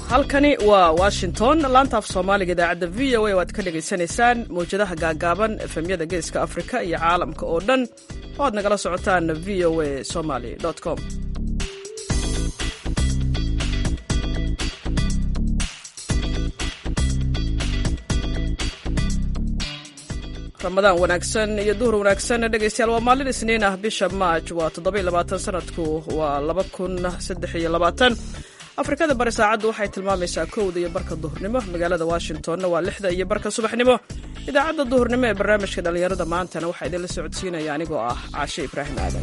halkani waa washington laanta af soomaaliga idaacadda v o a oo aad ka dhagaysanaysaan mawjadaha gaagaaban efemyada geeska afrika iyo caalamka oo dhan oo aad nagala socotaan v o a somaly com ramadaan wanaagsan iyo duhur wanaagsan dhegaystayaal waa maalin isniin ah bisha maaj waa toddobayilabaatan sanadku waa laba kun saddex iyo labaatan afrikada bari saacaddu waxay tilmaamaysaa kowda iyo barka duhurnimo magaalada washingtonna waa lixda iyo barka subaxnimo idaacadda duhurnimo ee barnaamijka dhallinyarada maantana waxaa idinla socodsiinaya anigoo ah caashe ibraahim aadan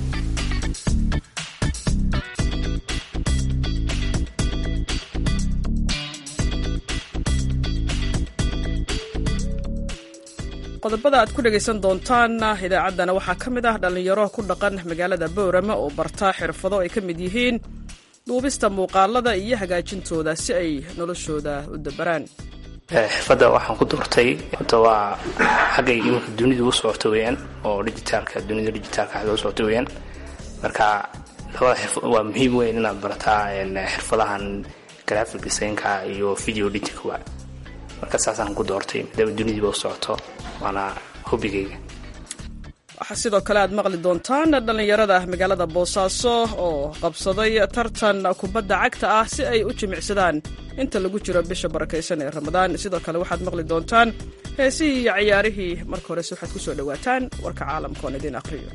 qodobada aad ku dhegaysan doontaan idaacaddana waxaa ka mid ah dhallinyaro ku dhaqan magaalada boorama oo barta xirfado ay ka mid yihiin duubista muuqaalada iyo hagaajintooda si ay noloshooda u dabaraan xirfadda waxaan ku doortay horta waa xaggay iminka dunidu u socoto weyaan oo digitaalka dunida digitaalka xagga u socoto weyaan marka labada xirfad waa muhiim weyn inaad barataa xirfadahan graphic designka iyo video editingka marka saasaan ku doortay maadaama dunidiiba u socoto waana hobigayga waxaa sidoo kale aad maqli doontaan dhallinyarada magaalada boosaaso oo qabsaday tartan kubadda cagta ah si ay u jimicsadaan inta lagu jiro bisha barakaysan ee ramadaan sidoo kale waxaad maqli doontaan heesihii iyo ciyaarihii marka horese waxaad ku soo dhowaataan warka caalamka oon idiin aqhriyo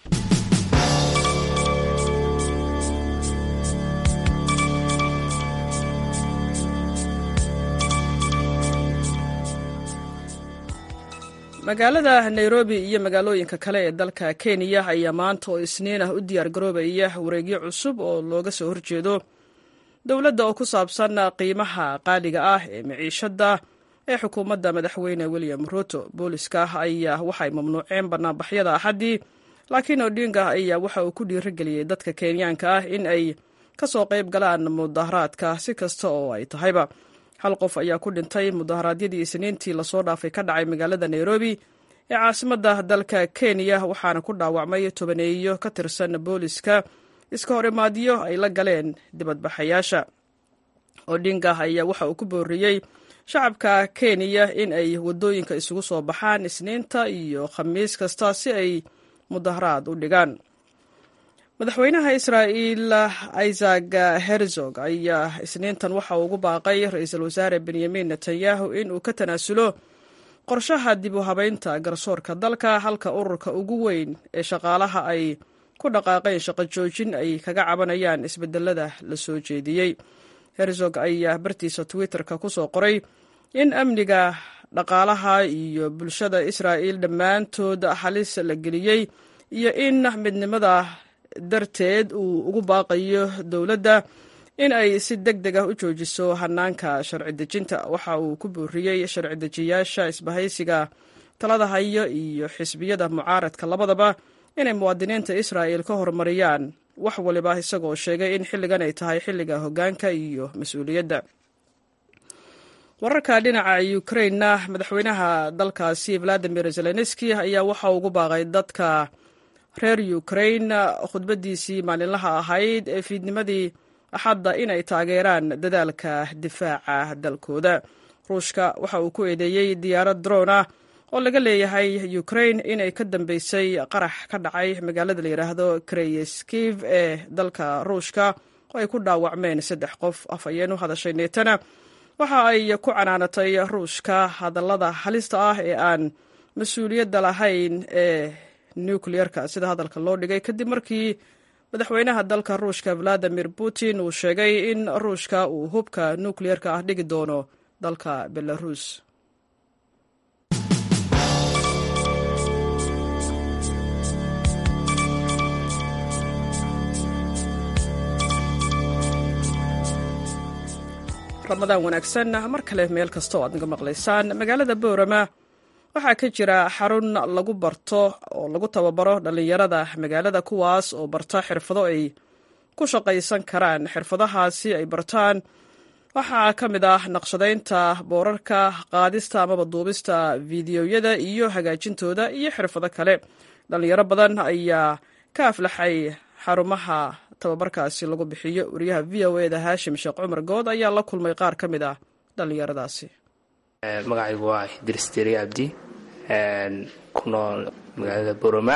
magaalada nairobi iyo magaalooyinka kale ee dalka kenya ayaa maanta oo isniin ah u diyaar garoobaya wareegyo cusub oo looga soo horjeedo dowladda oo ku saabsan qiimaha qaaliga ah ee miciishadda ee xukuumadda madaxweyne william ruto booliska ayaa waxay mamnuuceen banaanbaxyada axaddii laakiin odinga ayaa waxa uu ku dhiirigeliyey dadka kenyaanka ah in ay ka soo qayb galaan mudaharaadka si kasta oo ay tahayba hal qof ayaa ku dhintay mudaharaadyadii isniintii lasoo dhaafay ka dhacay magaalada nairobi ee caasimadda dalka kenya waxaana ku dhaawacmay tobaneeyo ka tirsan booliska iska hor imaadyo ay la galeen dibadbaxayaasha odinga ayaa waxa uu ku booriyey shacabka kenya in ay waddooyinka isugu soo baxaan isniinta iyo khamiis kasta si ay mudaharaad u dhigaan madaxweynaha israa'iil isaac herzog ayaa isniintan waxa uu ugu baaqay ra-iisul wasaare benyamin netanyahu in uu ka tanaasulo qorshaha dib u habaynta garsoorka dalka halka ururka ugu weyn ee shaqaalaha ay ku dhaqaaqeen shaqo joojin ay kaga cabanayaan isbedelada la soo jeediyey herzog ayaa bartiisa twitter-ka ku soo qoray in amniga dhaqaalaha iyo bulshada israa'iil dhammaantood halis la geliyey iyo in midnimada darteed uu ugu baaqayo dowladda in ay si deg deg ah u joojiso hanaanka sharci dejinta waxa uu ku booriyey sharci dejiyaasha isbahaysiga talada hayo iyo xisbiyada mucaaradka labadaba inay muwaadiniinta israa'il ka horumariyaan wax waliba isagoo sheegay in xilligan ay tahay xilliga hoggaanka iyo mas-uuliyadda wararka dhinaca ukrainna madaxweynaha dalkaasi valadimir zelenski ayaa waxa uu ugu baaqay dadka reer ukrain khudbadiisii maalinlaha ahayd ee fiidnimadii axadda inay taageeraan dadaalka difaaca dalkooda ruushka waxa uu ku eedeeyey diyaarad droon ah oo laga leeyahay ukrain inay ka dambeysay qarax ka dhacay magaalada la yidhaahdo kreyeskiv ee dalka ruushka oo ay ku dhaawacmeen saddex qof afhayeen u hadashay neetana waxa ay ku canaanatay ruushka hadallada halista ah ee aan mas-uuliyadda lahayn ee nucleerka sida hadalka loo dhigay kadib markii madaxweynaha dalka ruushka valadimir putin uu sheegay in ruushka uu hubka nucleerka ah dhigi doono dalka belarus ramadaan wanaagsan mar kale meel kasta oo aad naga maqlaysaan magaalada boorama waxaa ka jira xarun lagu barto oo lagu tababaro dhallinyarada magaalada kuwaas oo barta xirfado ay ku shaqaysan karaan xirfadahaasi ay bartaan waxaa ka mid ah naqshadaynta boorarka qaadista amaba duubista fiidiyoyada iyo hagaajintooda iyo xirfado kale dhallinyaro badan ayaa ka aflaxay xarumaha tababarkaasi lagu bixiyo wariyaha v o eda haashim sheekh cumar good ayaa la kulmay qaar ka mid ah dhallinyaradaasi magacaygu waa idris deri abdi ku nool magaalada boroma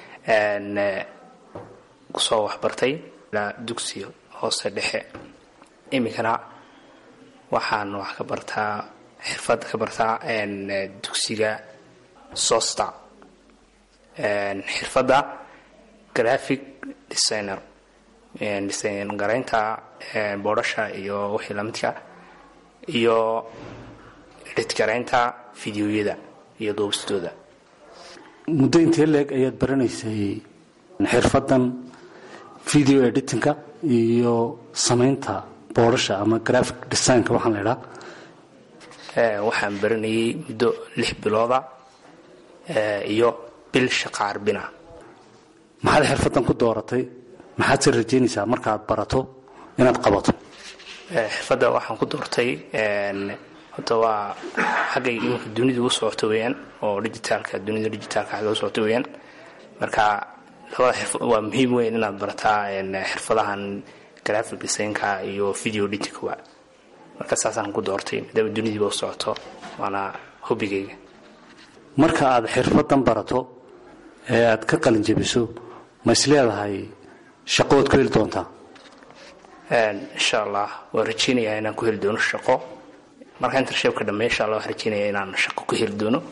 kusoo waxbartay dugsi hoose dhexe iminkana waxaan wax ka bartaa xirfad ka bartaa dugsiga sosta xirfadda graphic designer design garaynta boodhasha iyo wixii lamidka iyo edit garaynta fideoyada iyo duubistooda muddo intee leeg ayaad baranaysay xirfadan video editinka iyo samaynta boodhasha ama graphic designka waxaan la idhaa waxaan baranayay muddo lix bilooda iyo bil shaqa arbina maxaad xirfadan ku dooratay maxaad se rajaynaysaa markaad barato inaad qabato xirfadda waxaan ku doortay horta waa xaggay iminka dunidu u socoto weyaan oo digitaalka dunida digitaalka xagga u socoto weyaan marka labada xirfad waa muhiim weyn inaad barataa xirfadahan graphic designka iyo video editingka marka saasaan ku doortay maadaama dunidiiba u socoto waana hobigayga marka aad xirfadan barato ee aad ka qalin jebiso ma is leedahay shaqood ku heli doontaa insha allah waan rajeynayaa inaan ku heli doono shaqo marka intershabka dhamme insha allah waan rajeynaya inaan shaqo ku heli doono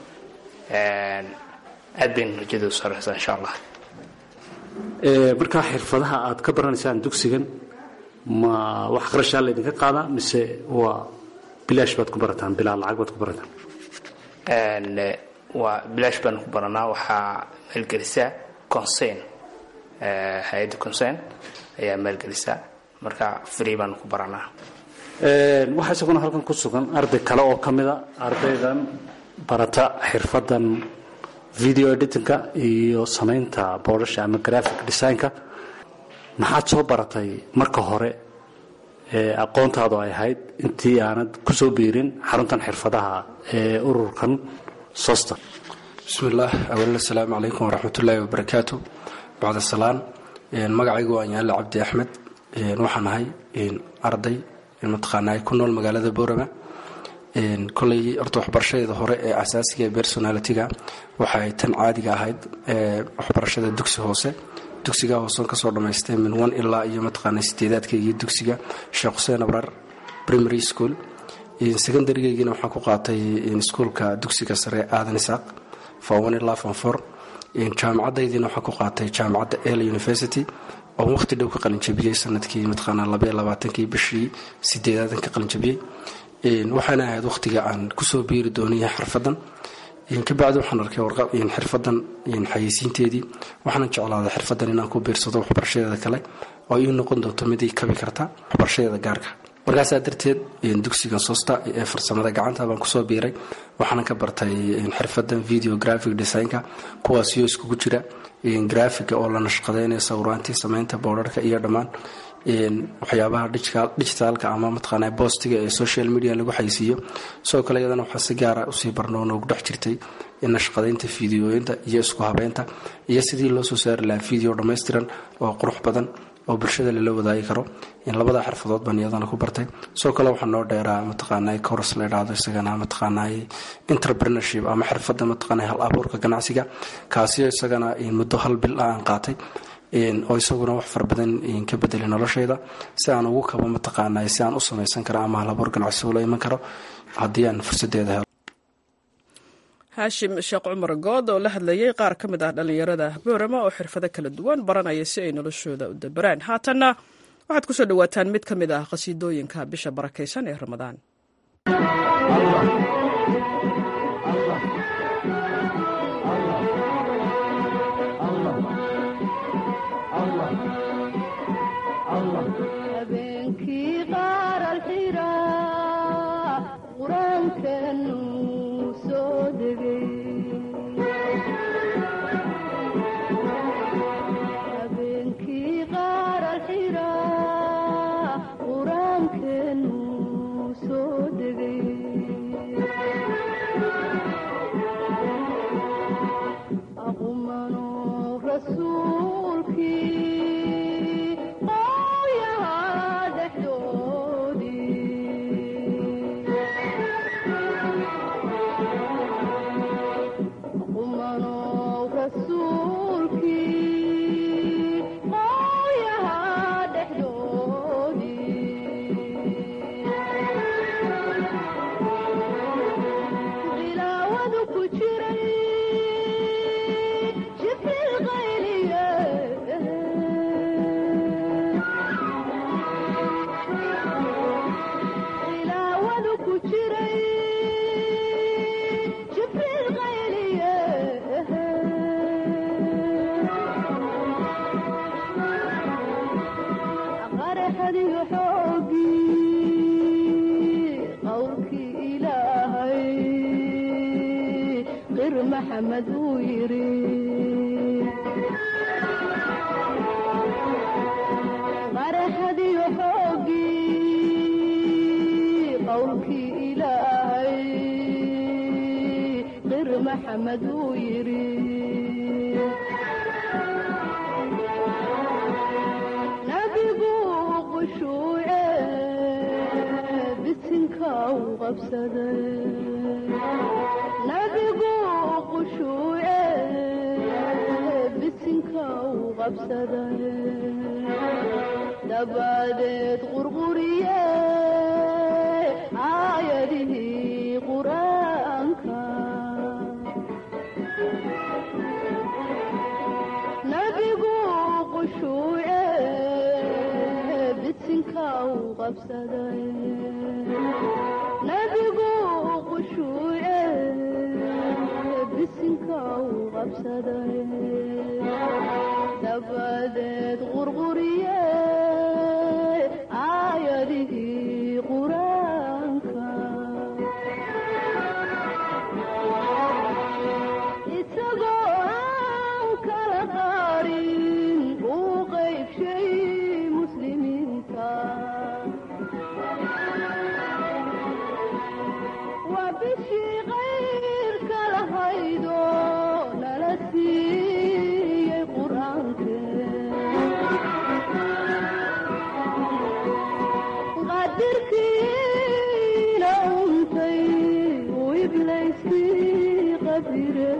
aad bayna rajadu sareysaa insha allah markaa xirfadaha aad ka baranaysaan dugsigan ma wax qarashaa laydinka qaadaa mise waa bilaash baad ku barataan bilaa lacag baad ku barataan waa bilaash baan ku baranaa waxaa maalgelisa concern hay-adda concern ayaa maalgelisa marka free baan ku baranaa waxaa isaguna halkan ku sugan arday kale oo ka mida ardaydan barata xirfadan video editingka iyo samaynta boodhasha ama graphic designka maxaad soo baratay marka hore ee aqoontaadu ay ahayd intii aanad ku soo biirin xaruntan xirfadaha ee ururkan sosta bismillaah awal asalaamu calaykum waraxmatullaahi wabarakaatu bacda salaan magacaygu waa yaale cabdi axmed waxaan ahay arday mataqaanaa ku nool magaalada boorama koley horta waxbarashadeeda hore ee asaasiga ee personalitiga waxay tan caadiga ahayd waxbarashada dugsi hoose dugsiga hooseon kasoo dhamaystay min one ilaa iyo mataqaana sideedaadkaygii dugsiga sheekh xuseen abrar primary school secondarygeygiina waxaan ku qaatay iskuolka dugsiga sare aadan isaaq from one ilaa from four jaamacadaydiina waxaan ku qaatay jaamacadda el university oo waqti dhow ka qalinjabiyey sanadkii mataqaana labaiyo labaatankii bishii sideedaadan ka qalinjabiyey waxaana ahayd waqtiga aan kusoo biiri doonaya xirfadan kabacdi waxaan arkay xirfadan xayeysiinteedii waxaana jeclaaday xirfadan inaan ku biirsado waxbarashadeeda kale oo ii noqon doonto mid ii kabi karta waxbarashadeeda gaarka markaasaa darteed dugsigan sosta ee farsamada gacanta baan kusoo biiray waxaana ka bartay xirfadan video graphic designka kuwaasiyo iskugu jira graafiga oo la nashqadeynayo sawiraantii samaynta boodharka iyo dhammaan waxyaabaha digitaalka ama mataqaana boostiga ee social media lagu xaysiiyo sidoo kale iyadana waxaa si gaara usii barnoo noogu dhex jirtay nashqadaynta fideooyinta iyo isku habeynta iyo sidii loo soo saari lahaa video dhammaystiran oo qurux badan oo bulshada lala wadaagi karo labada xirfadood baan iyadana ku bartay sidoo kale waxaa noo dheeraa mataqaana coros la idhaahdo isagana mataqaana entrepreneurship ama xirfada mataqaana hal abuurka ganacsiga kaasiyo isagana muddo hal bil ah aan qaatay oo isaguna wax fara badan ka bedelay noloshayda si aan ugu kabo mataqaana si aan u samaysan karo ama hal abuur ganacsi ula iman karo haddii aan fursadeeda helo haashim sheekh cumar good oo la hadlayay qaar ka mid ah dhallinyarada boorama oo xirfado kala duwan baranaya si ay noloshooda u dabaraan haatanna waxaad ku soo dhowaataan mid ka mid ah qhasiidooyinka bisha barakaysan ee ramadaan qur-aankeenu soo degay maxamed uu yidhi qaraxadiyo xoogii qowlkii ilaahay qir maxamed uu yidhi nabigu qushuuce bisinka u qabsaday nabigu qushuuce bisinka u qabsaday dabadeed qurquriye aayadihii qur-aanka nabigu qushuuce bisinka u qabsaday nabigu qushuuce bisinka u qabsaday dabadeed qurquriye aayadihii qur-aanka isagoo aan kala qaarin uu qaybshay muslimiinta waa bishii qayrka lahaydo nala siiyey qur-aankeqadirkiina untay uu iblayskii qabire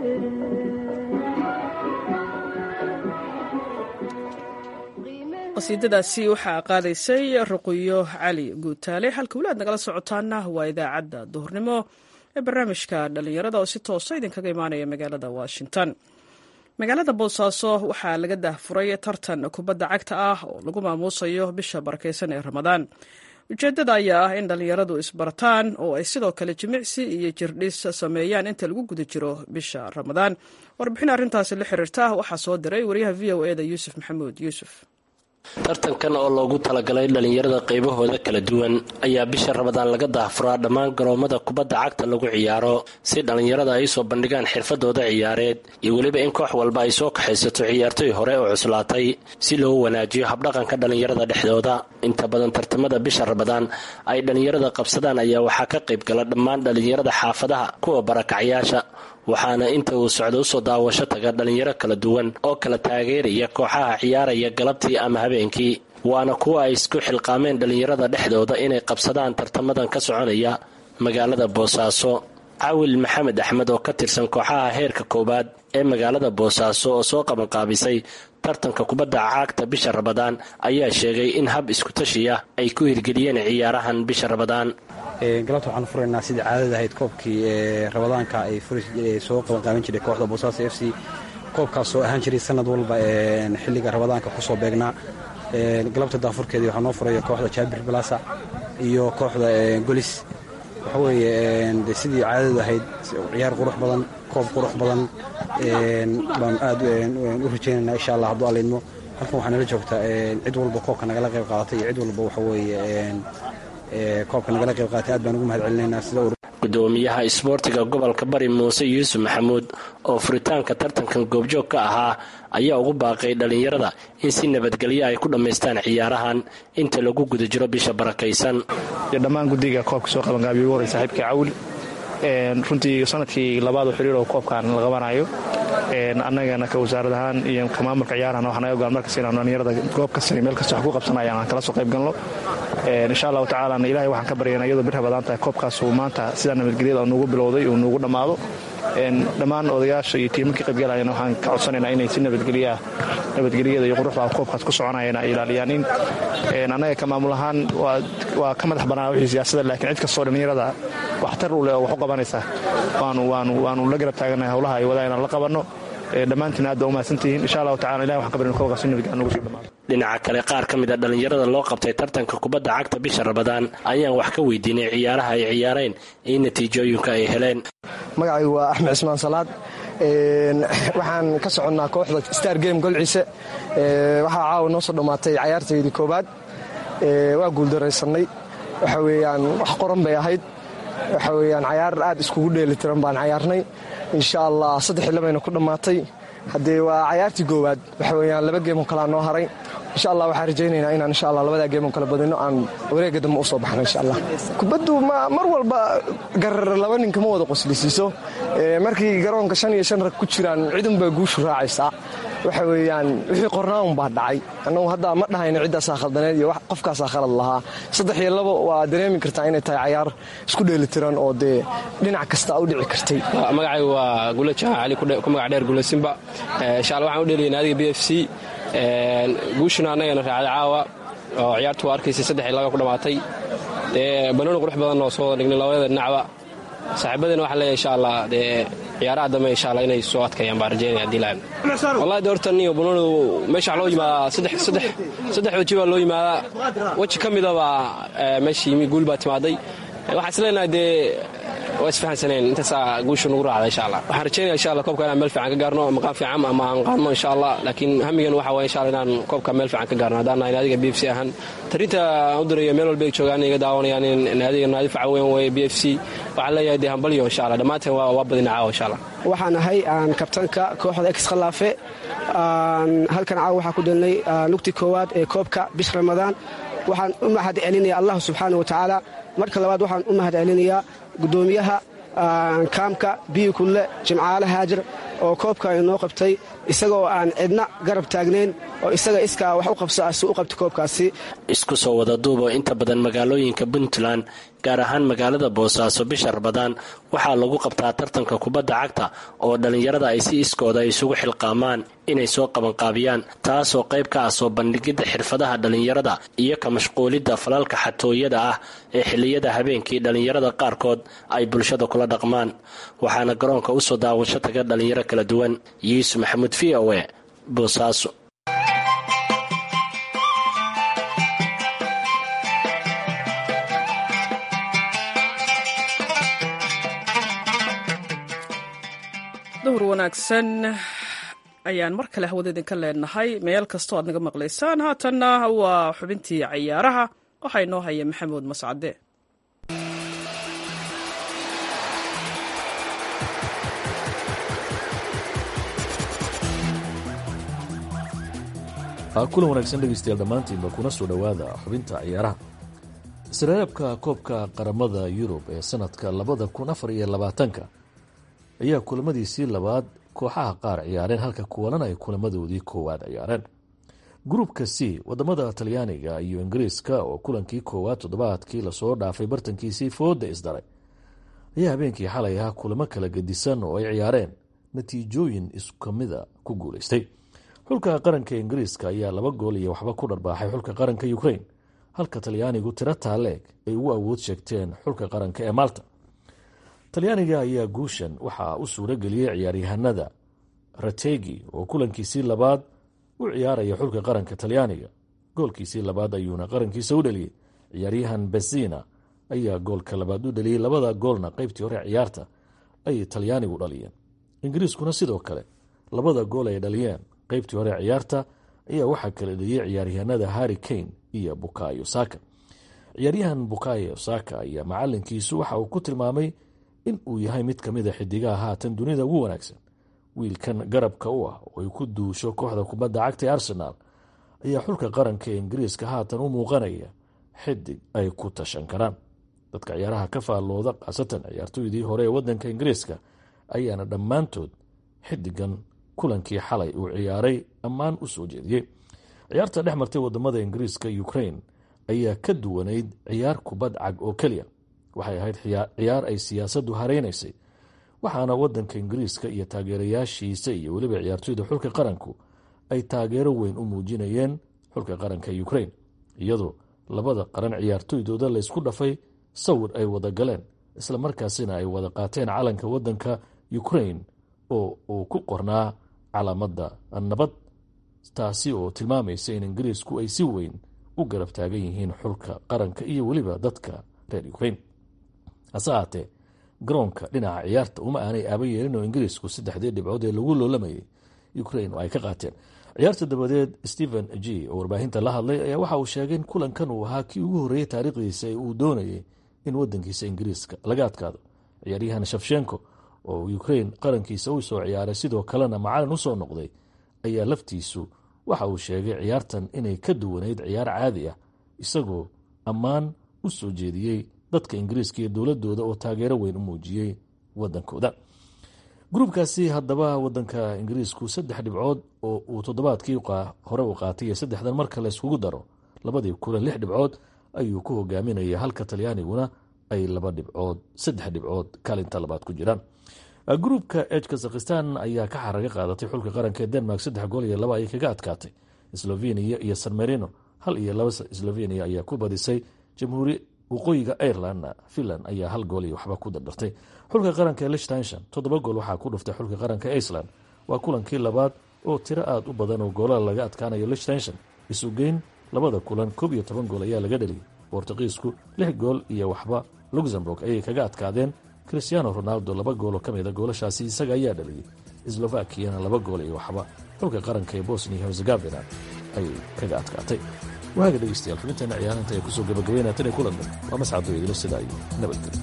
qasiidadaasi waxaa qaadaysay ruqiyo cali guutaale halka weli aad nagala socotaana waa idaacadda duhurnimo ee barnaamijka dhallinyarada oo si toosa idinkaga imaanaya magaalada washington magaalada boosaaso waxaa laga daahfuray tartan kubadda cagta ah oo lagu maamuusayo bisha barakeysan ee ramadaan ujeeddada ayaa ah in dhallinyaradu isbartaan oo ay sidoo kale jimicsi iyo jirdhis sameeyaan inta lagu guda jiro bisha ramadaan warbixin arrintaasi la xiriirta waxaa soo diray wariyaha v o eda yuusuf maxamuud yuusuf tartankan oo loogu talagalay dhallinyarada qaybahooda kala duwan ayaa bisha ramadaan laga daahfuraa dhammaan garoomada kubadda cagta lagu ciyaaro si dhallinyarada ay soo bandhigaan xirfadooda ciyaareed iyo weliba in koox walba ay soo kaxaysato ciyaartoy hore oo cuslaatay si loo wanaajiyo habdhaqanka dhallinyarada dhexdooda inta badan tartamada bisha ramadaan ay dhallinyarada qabsadaan ayaa waxaa ka qayb gala dhammaan dhallinyarada xaafadaha kuwa barakacyaasha waxaana inta uu socdo usoo daawasho taga dhallinyaro kala duwan oo kala taageeraya kooxaha ciyaaraya galabtii ama habeenkii waana kuwa ay isku xilqaameen dhallinyarada dhexdooda inay qabsadaan tartamadan ka soconaya magaalada boosaaso cawil maxamed axmed oo ka tirsan kooxaha heerka koowaad ee magaalada boosaaso oo soo qabanqaabisay tartanka kubadda caagta bisha ramadaan ayaa sheegay in hab iskutashiya ay ku hirgeliyeen ciyaarahan bisha ramadaan galabta waxaan furaynaa sidii caadada ahayd koobkii ramadaanka ay soo qabanqaaban jiray kooxda boosaaso f c koobkaas oo ahaan jiray sanad walba xilliga ramadaanka kusoo beegnaa galabta daafurkeedii waxaa noo furaya kooxda jaabir balasa iyo kooxda golis waxa weeye de sidii caadadu ahayd ciyaar qurux badan koob qurux badan baan aad u rajaynayna insha allah hadduu allaydmo halkan waxaa nala joogtaa cid walba koobka nagala qayb qaadatay iyo cid walba waxa weeye koobka nagala qayb qaadatay aad baan ugu mahad celinaynaa sida gudoomiyaha isboortiga gobolka bari muuse yuusuf maxamuud oo furitaanka tartankan goobjoog ka ahaa ayaa ugu baaqay dhallinyarada in si nabadgelyo ay ku dhammaystaan ciyaarahan inta lagu guda jiro bisha barakaysan iyo dhammaan guddiga koobka soo qabanqaabiya ugu horey saaxiibka cawil runtii sanadkii labaad xiriir oo koobkan la qabanayo annagana ka wasaarad ahaan iyo ka maamulka ciyaarahan waxaa naga goan markas inaan dhallinyarada goob kasta iyo meel kasta wax ku qabsanayaan aan kala soo qayb galno insha allahu tacaalana ilahay waxaan ka baryana iyadoo bir rabadaan tahay koobkaas uu maanta sidaa nabadgelyada nuugu bilowday uu nuugu dhammaado dhammaan odayaasha iyo tiimankii qaybgalayana waxaan ka codsanaynaa inay si nabadgelyaah nabadgelyada iyo quruxda koobkaas ku soconayeen ay ilaaliyaan in annaga ka maamul ahaan waa ka madax bannaan wixii siyaasada laakiin cid kastoo dhallinyarada waxtar u leh oo wax u qabanaysa waanu la garab taaganahay howlaha ay wadaan inaan la qabanno dhammaantiin aad baa u mahadsantihiin insha allahu tacala ilahi waxaan ka barin koobkaas in nabadgelya nugu soo dhammaado dhinaca kale qaar ka mid a dhallinyarada loo qabtay tartanka kubadda cagta bisha ramadaan ayaan wax ka weydiinay ciyaaraha ay ciyaareen iyo natiijooyinka ay heleen magacaygu waa axmed cismaan salaad waxaan ka soconnaa kooxda star game golciise waxaa caawa noo soo dhammaatay cayaartaydii koowaad waa guuldaraysanay waxa weeyaan wax qoran bay ahayd waxa weeyaan cayaar aad iskugu dheelitiran baan cayaarnay insha allah saddex iyo labayna ku dhammaatay haddee waa cayaartii goowaad waxa weeyaan laba geemoo kalea noo haray insha allah waxaan rajaynaynaa inaan insha allah labadaa geemoo kala badino aan wareegga dambe u soo baxno insha allah kubaddu mar walba garar laba ninka ma wada qoslisiiso markii garoonka shan iyo shan rag ku jiraan cidunbaa guushu raacaysaa waxa weeyaan wixii qornaaun baa dhacay annagu hadda ma dhahayno ciddaasaa khaldaneed iyo qofkaasaa khalad lahaa saddex iyo labo waa dareemi kartaa inay tahay cayaar isku dheelitiran oo dee dhinac kasta u dhici kartay magacaygu waa gule jahan cali ku magac dheer gule simba insha alla waxaan u dheeliyay naadiga b f c guushuna annagana raacday caawa oo ciyaartu waa arkaysay saddex iyo laba ku dhammaatay dee banooni qurux badan oo soo wada dhignay labada dhinacba saaxiibadina waxaan leeyahay insha allah dee ciyaaraha dambe insha allah inay soo adkayaan baan rajaynaya haddii laan wallahi de horta niyo banoonidu meesha waxaa loo yimaadaa saddex saddex saddex weji baa loo yimaadaa weji ka mida baa meesha yimi guul baa timaaday waxaan isleenahay dee waa isfahansaneen intaasaa guushu nagu raacda insha allah waxaan rajaynaya insha allah koobka inaan meel fiican ka gaarno maqaan fiican ama aan qaadno insha allah laakiin hamigan waxa waye insha allah inaan koobka meel fiican ka gaarno haddaan nahay naadiga b f c ahaan tarinta aan u diraya meel walba ay joogaan iga daawanayaan in naadiga naadi faca weyn weye b f c waxaan leeyahay dee hambalyo insha allah dhammaanteen waa badina caawa insha allah waxaan ahay aan kabtanka kooxda ex khalaafe halkan caawa waxaa ku dhelnay lugti koowaad ee koobka bish ramadaan waxaan u mahad celinaya allah subxaana wa tacaala marka labaad waxaan u mahad celinayaa gudoomiyaha kaamka biyi kulle jimcaale haajir oo koobka inoo qabtay isagoo aan cidna garab taagnayn oo isaga iskaa wax u qabso asi u qabta koobkaasi isku soo wada duubo inta badan magaalooyinka puntland gaar ahaan magaalada boosaaso bisha rabadaan waxaa lagu qabtaa tartanka kubadda cagta oo dhallinyarada ay si iskooda isugu xilqaamaan inay soo qabanqaabiyaan taasoo qayb ka ah soo bandhigidda xirfadaha dhallinyarada iyo ka mashquulidda falalka xatooyada ah ee xilliyada habeenkii dhallinyarada qaarkood ay bulshada kula dhaqmaan waxaana garoonka usoo daawasho taga dhallinyaro kala duwan yuusuf maxamuud v o e boosaaso duhur wanaagsan ayaan mar kale hawada idinka leenahay meel kastoo aad naga maqlaysaan haatanna waa xubintii cayaaraha waxaa inoo haya maxamuud mascade kulan wanaagsan dhegeystayaal dhammaantiinba kuna soo dhowaada xubinta ciyaaraha isreebka koobka qaramada yurub ee sanadka labada kun afar iyo labaatanka ayaa kulamadiisii labaad kooxaha qaar ciyaareen halka kuwalan ay kulamadoodii koowaad ciyaareen gruupka c wadamada talyaaniga iyo ingiriiska oo kulankii koowaad toddobaadkii lasoo dhaafay bartankiisii fooda isdaray ayaa habeenkii xalay ahaa kulamo kala gedisan oo ay ciyaareen natiijooyin iskamida ku guuleystay xulka qaranka ingiriiska ayaa laba gool iyo waxba ku dharbaaxay xulka qaranka ukrain halka talyaanigu tiro taaleeg ay ugu awood sheegteen xulka qaranka ee malta talyaaniga ayaa guushan waxaa u suuro geliyey ciyaaryahanada rategi oo kulankiisii labaad u ciyaaraya xulka qaranka talyaaniga goolkiisii labaad ayuuna qarankiisa u dheliyey ciyaaryahan besina ayaa goolka labaad u dheliyey labada goolna qeybtii hore ciyaarta ayay talyaanigu dhaliyeen ingiriiskuna sidoo kale labada gool ay dhaliyeen qeybtii hore ciyaarta ayaa waxaa kala dheliyey ciyaaryahanada harri kane iyo bukayo saka ciyaaryahan bukayo saka ayaa macalinkiisu waxa uu ku tilmaamay in uu yahay mid ka mida xidigaha haatan dunida ugu wanaagsan wiilkan garabka u ah oo ay ku duusho kooxda kubadda cagta ee arsenaal ayaa xulka qaranka ee ingiriiska haatan u muuqanaya xidig ay ku tashan karaan dadka ciyaaraha ka faallooda khaasatan ciyaartooydii hore ee wadanka ingiriiska ayaana dhammaantood xidigan kulankii xalay uu ciyaaray ammaan u soo jeediyey ciyaarta dhex martay wadamada ingiriiska ukrain ayaa ka duwanayd ciyaar kubad cag oo keliya waxay ahayd ciyaar ay siyaasaddu hareynaysay waxaana wadanka ingiriiska iyo taageerayaashiisa iyo weliba ciyaartooyda xulka qaranku ay taageero weyn u muujinayeen xulka qaranka ukrain iyadoo labada qaran ciyaartooydooda laysku dhafay sawir ay wada galeen isla markaasina ay wada qaateen calanka wadanka ukrain oo uu ku qornaa calaamada nabad taasi oo tilmaamaysa in ingiriisku ay si weyn u garab taagan yihiin xulka qaranka iyo weliba dadka reer ukrain hase ahaatee garoonka dhinaca ciyaarta uma aanay aaba yeelin oo ingiriisku saddexdii dhibcood ee lagu loolamayay ukrain oo ay ka qaateen ciyaarta dabadeed stephen g oo warbaahinta la hadlay ayaa waxa uu sheegay in kulankan uu ahaa kii ugu horreeyey taariikhdiisa ee uu doonayay in wadankiisa ingiriiska laga adkaado ciyaaryahan shafshenko oo ukrain qarankiisa u soo ciyaaray sidoo kalena macalin usoo noqday ayaa laftiisu waxa uu sheegay ciyaartan inay ka duwanayd ciyaar caadi ah isagoo ammaan u soo jeediyey dadka ingiriiska iyo dowladooda oo taageero weyn u muujiyey wadankooda gruubkaasi haddaba wadanka ingiriisku saddex dhibcood oo uu toddobaadkii hore u qaatay iyo saddexdan marka la iskugu daro labadii kulan lix dhibcood ayuu ku hogaaminaya halka talyaaniguna ay laba dhibcood saddex dhibcood kaalinta labaad ku jiraan gruubka eg kazakhistan ayaa ka xaraga qaadatay xulka qaranka ee denmark saddex gool iyo laba ayay kaga adkaatay slovenia iyo san marino hal iyo laba slovenia ayaa ku badisay jamhuuri waqooyiga ireland finland ayaa hal gool iyo waxba ku dardartay xulka qaranka ee lichtenshon toddoba gool waxaa ku dhuftay xulka qaranka iceland waa kulankii labaad oo tiro aada u badan oo goolada laga adkaanayo lichtenshon isugeyn labada kulan koob iyo toban gool ayaa laga dheliyay bortuqiisku lix gool iyo waxba luxemburg ayay kaga adkaadeen christiano ronaldo laba gooloo ka mida goolashaasi isaga ayaa dhaliyey slovakiyana laba gool iyo waxba xulka qaranka ee bosnia herzegovina ayay kaga adkaatay waaga dhegeystayaal xubinteena ciyaarinta ee kusoo gabagabeynaya tan iyo kulan dhan waa mascado idilo sidaa iyo nabadgelyo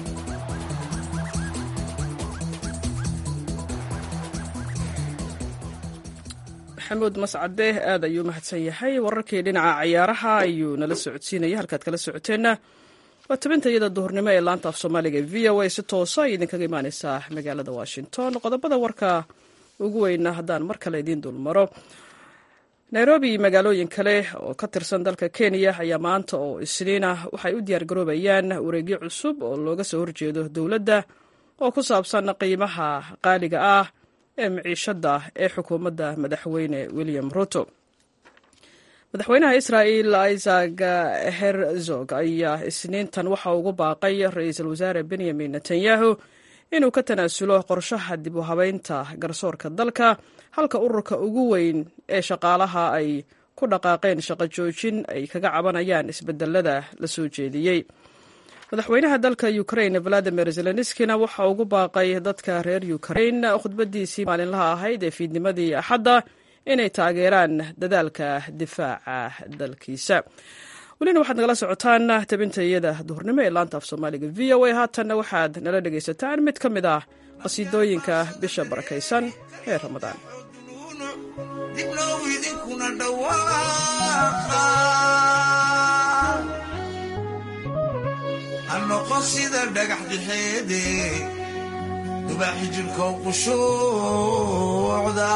maxamuud mascade aad ayuu mahadsan yahay wararkii dhinaca ciyaaraha ayuu nala socodsiinaya halkaad kala socoteenna waa tabinta iyada duhurnimo ee laanta af soomaaliga v o a si toosa ay idinkaga imaaneysaa magaalada washington qodobada warka ugu weyna haddaan mar kale idiin dulmaro nairobi iyo magaalooyin kale oo ka tirsan dalka kenya ayaa maanta oo isniina waxay u diyaargaroobayaan wareegyo cusub oo looga soo horjeedo dowladda oo ku saabsan qiimaha qaaliga ah ee miciishada ee xukuumadda madaxweyne william ruto madaxweynaha israa'el isaac herzog ayaa isniintan waxa ugu baaqay ra-iisul wasaare benyamin netanyahu inuu ka tanaasulo qorshaha dib u habeynta garsoorka dalka halka ururka ugu weyn ee shaqaalaha ay ku dhaqaaqeen shaqo joojin ay kaga cabanayaan isbedelada la soo jeediyey madaxweynaha dalka ukrain valadimir zelenskina waxa ugu baaqay dadka reer ukrain khudbadiisii maalinlaha ahayd ee fiidnimadii axadda inay taageeraan dadaalka difaaca dalkiisa welina waxaad nagala socotaan tabinta iyada duhurnimo ee laanta af soomaaliga v o a haatanna waxaad nala dhegaysataan mid ka mid ah qasiidooyinka bisha barakaysan ee ramadaan dibnow idinkuna dhawaaqa ha noqon sida dhagax dixeede dubaaxi jirkow qushuucda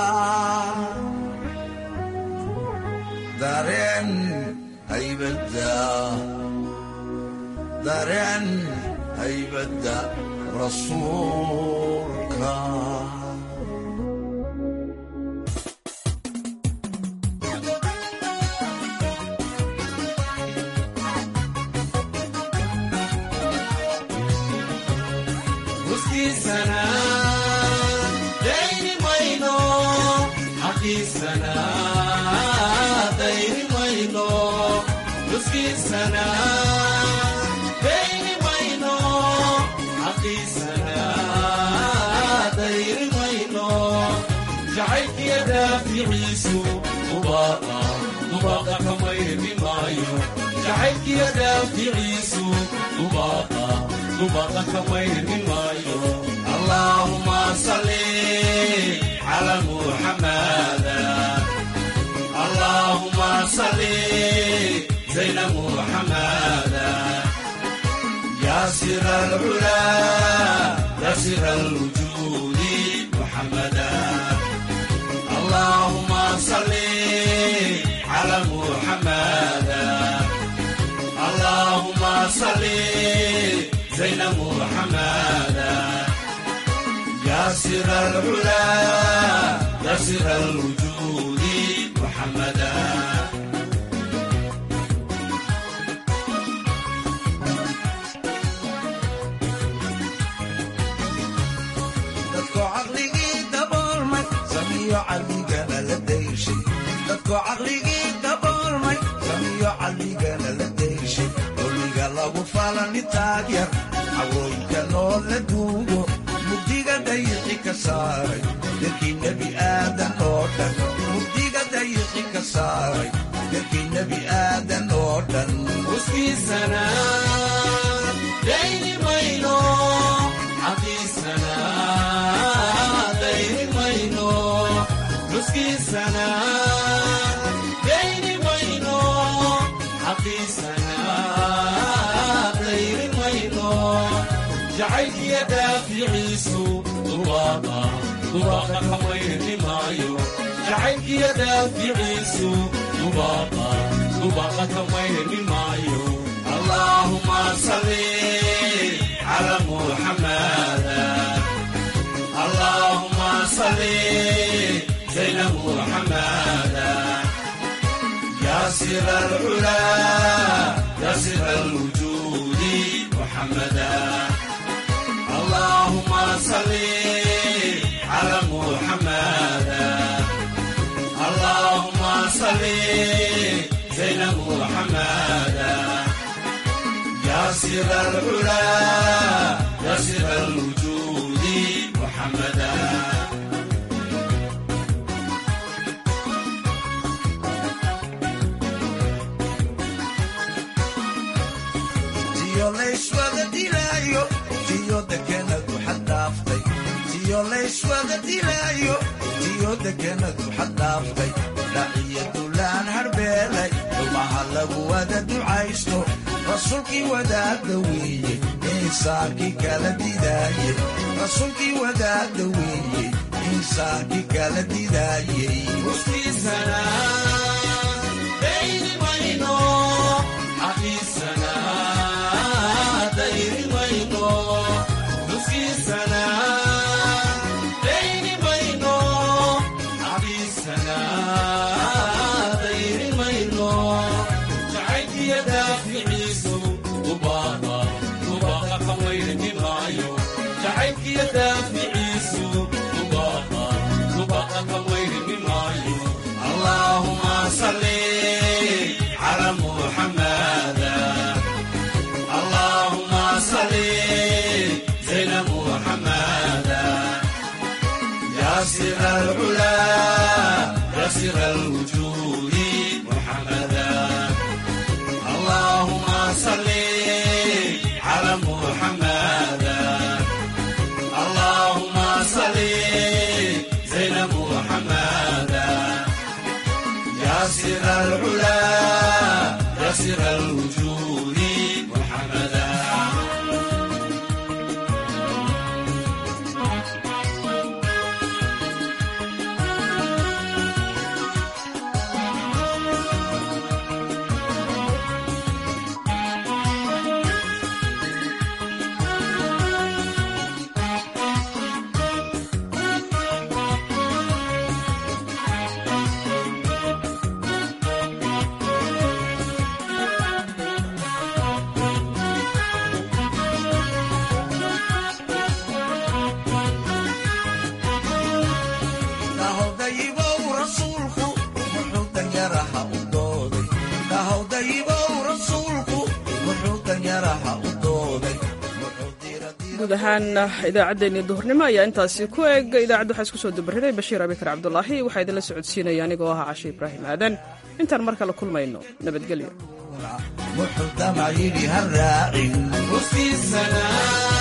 dareen haybadda dareen haybadda rasuulka Sana, daini maino, haki sana, daini maino, uski sana, daini maino, haki sana, daini maino, جعلك يا دافع عيسو مباقى مباقى كما يرمي مايو جعلك يا دافع عيسو مباقى مباقى كما يرمي مايو اللهم صل على محمد اللهم صل زين محمد يا سر العلا يا سر الوجود محمدا اللهم صل على محمد اللهم صل زين محمد يا سر العلا يا سر الوجود محمدا dadko caqligii daboolmay samiyo caqligana la dayshay dadko caqligii daboolmay samiyo caqligana la dayshay doliga lagu falani taagyar cawooyinka loo la duugo mugdiga dayiqi ka saaray dadkii nebi aadan oo dhan mugdiga dayiqi ka saaray dadkii nebi aadan oo dhan uskiisana jacaylkiya daaficiisu dubaaqa dubaaqa kamayni maayo jacaylkiya daaficiisu dubaaqa dubaaqa kamayni maayo allaahuma salli cala muxamada allaahuma salli zayna muxamada ياسر العلا ياسر الوجود محمدا اللهم صل على محمدا اللهم صل زين محمدا ياسر العلا ياسر الوجود محمدا tiyo layswada dilaayo tiyo dekenadu xaddhaaftay tiyo layswada dilaayo tiyo dekenadu xaddhaaftay dhaciyo dulaan harbeelay dhumaha lagu wada ducaysto rasuulkii wadaadda weeye insaankii kala didaayey rasuulkii wadaadda weeye insaankii kala didaayey وفيسنا بين وينو حفيسنا دير وينو وفيسنا بين وينو حفيسنا دير وينو جعلت يدا في عيسو وبابا وبابا خوير من رايو جعلت يدا في عيسو وبابا وبابا خوير من رايو اللهم صل على محمد اللهم صل زين محمد يا سر العلا يا سر الوجود محمدا اللهم صل على محمد اللهم صل زين محمدا يا سر العلا يا سر الوجود محمدا kahowdayibow rasuulku muxuu danyaraha u dooday kahowdayibow rasuulku muxuu danyaraha u dooday guud ahaan idaacaddeenii duhurnimo ayaa intaasi ku eg idaacadda waxaa isku soo dabariday bashiir abikar cabdulaahi waxaa idinla socodsiinaya anigoo ahaa cashe ibraahim aadan intaan mar kale kulmayno nabadgelyo muxuu damac yidhi ha raacin وفيسنا